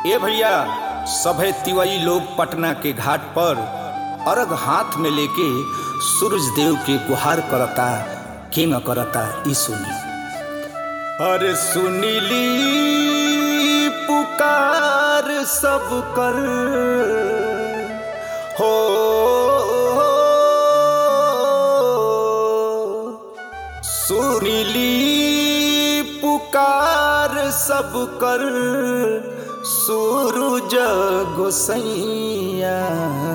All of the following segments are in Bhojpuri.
ए भैया सभे तिवई लोग पटना के घाट पर अर्घ हाथ में लेके सूरज देव के गुहार करता केंग करता ई सुनी अरे सुनीली पुकार सब कर हो सुनीली पुकार सब कर सूरज गोसैया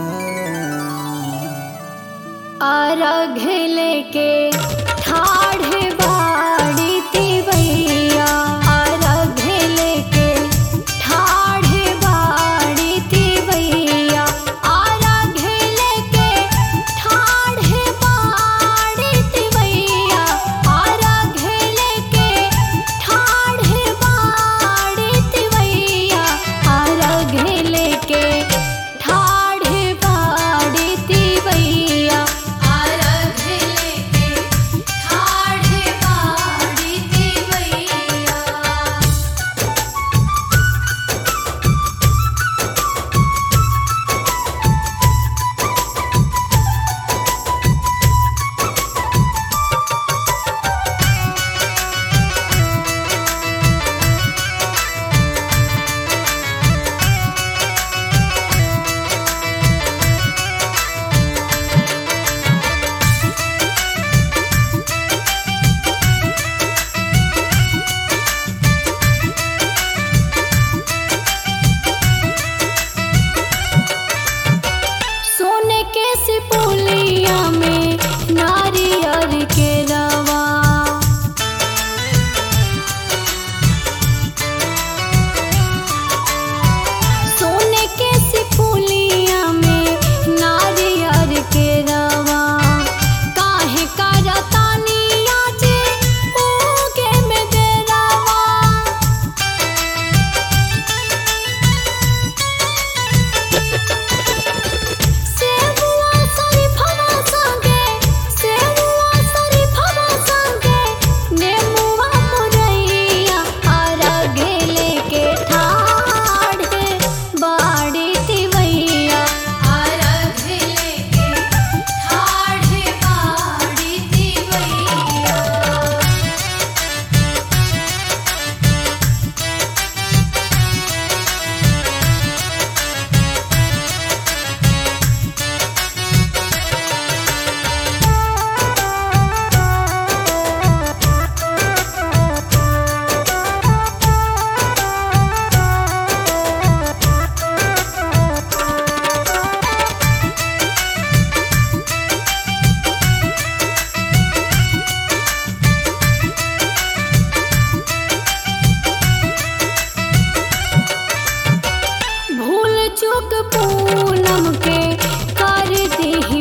अर्घ लेके ठाढ़ बाड़ी तिवैया अर्घ लेके ठाढ़ बाड़ी तिवैया अर्घ लेके ठाढ़ बाड़ी तिवैया अर्घ लेके ठाढ़ बाड़ी तिवैया अर्घ लेके ठाढ़ बाड़ी तिवैया अर्घ लेके ठाढ़ बाड़ी तिवैया सोने के सिपुलिया में नारियर के रवा सोने के सिपुलिया में नारियर के रवा काहे करतानिया जे उगे में देरवा सेहुआ सरी फवा संगे सेहुआ सरी फवा संगे नेमुआ मुरैया अर्घ लेके ठाढ़ बाड़ी तिवैया अर्घ लेके ठाढ़ बाड़ी तिवैया भूल चूक पूनम के कर दी